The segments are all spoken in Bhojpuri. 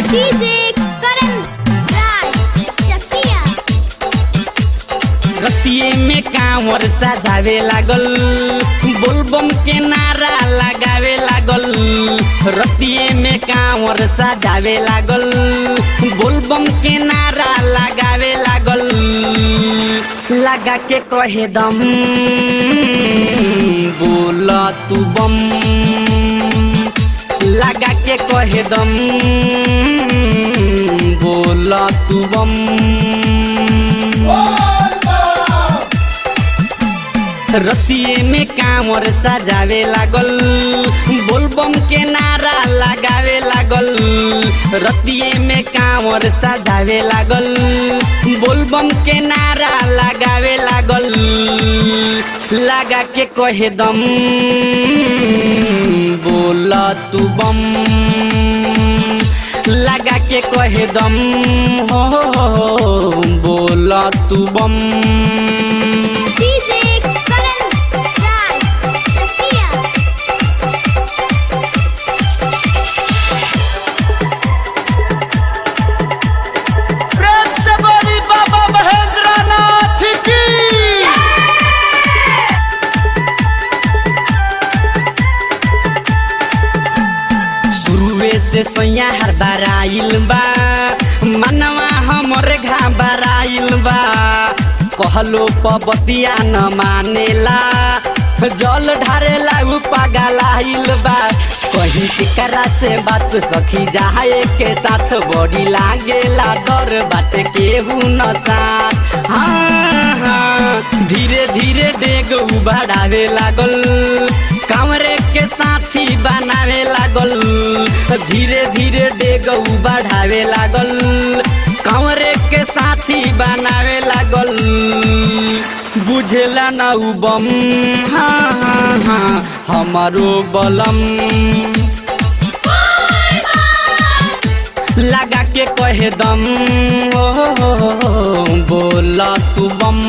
डीजे करण राज चकिया रतिये में कांवर सजावे लागल बोलबम के नारा लगावे लागल रतिये में कांवर सजावे लागल बोलबम के नारा लगावे लागल लगा के कहे दम बोल तू बम लगा के कहे दम बोल तू बम रतिये में कांवर सजावे लागल बोलबम के नारा लगावे लागल रतिये में कांवर सजावे लागल बोलबम के नारा लगावे लागल लगा के कहे दम बोल तू बम लगा के कहे दम हो बोल तू बम डीजे करण राज चकिया प्रेम से बोली बाबा महेंद्र नाथ की शुरुए से सैया हर बार आइल बा मनवा हमर घबराइल बा कहलो पबतिया न मानेला जल ढारेला उ पागलाइल बा कहीं केकरा से बात सखी जाए के साथ बड़ी लागेला डर बाटे केहू न साथ हाँ हाँ धीरे धीरे डेग बढ़ावे लागल कांवरे के साथी बनावे लागल धीरे धीरे डेग बढ़ावे लागल कांवरे के साथी बनावे लागल बुझेला न उ बम हाँ हाँ हाँ हमारो बलम लगा के कहे दम ओ बोल तू बम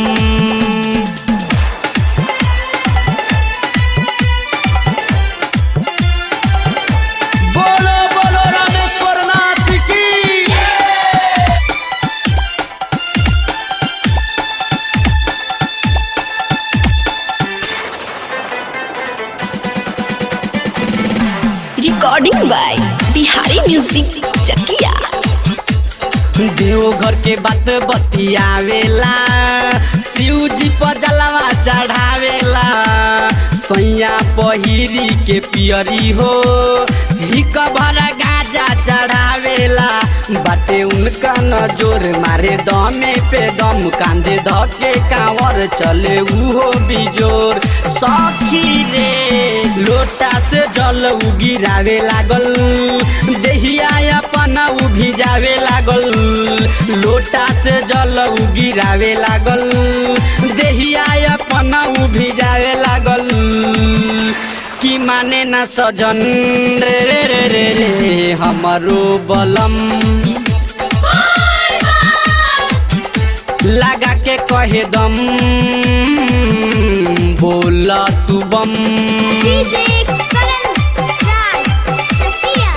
बोलो बोलो रामेश्वर नाथ की recording by Bihari music Chakiya Deoghar के बात बतियावेला शिव जी पर जलवा चढ़ावेला सैया पहिरी के पियरी हो हिक भरा गाजा चढ़ावेला बाटे उनका नजोर मारे दमे पे दम कांधे धके कांवर चले उहो बिजोर सखी रे लोटा से जल उ गिरावे लागल देहिया अपन उ भिजावे लागल लोटा से जल उ गिरावे लागल देहिया अपन उ भिजावे लागल कि माने न सजन रे रे रे रे रे हमरो बलम लगा के कहे दम बोल तू बम डीजे करण राज चकिया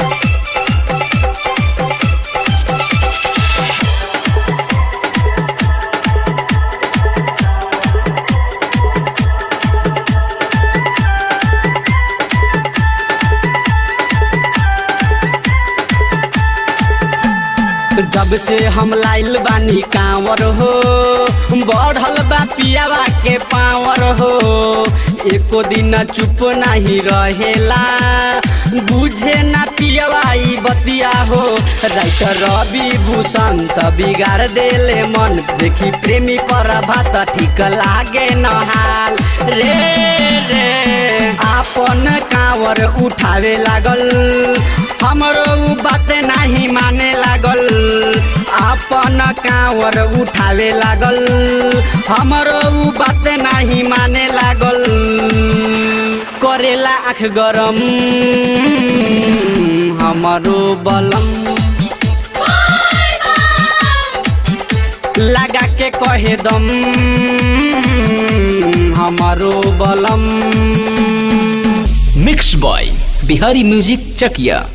जब से हम लाइल बानी कांवर हो बढ़ल बा पियावा के पावर हो एको दिन चुप नहीं रहेला बुझे ना पियावा ई बतिया हो राइटर रवि भूषण त बिगाड़ देले मन देखी प्रेमी पर भात ठीक लागे न हाल रे रे आपन कांवर उठावे लागल हमरो उ बात नाही माने लागल आपन कांवर उठावे लागल हमरो उ बात नाही माने लागल करेला आँख गरम हमरो बलम लगा के कहे दम हमारो बलम मिक्स बॉय बिहारी म्यूजिक चकिया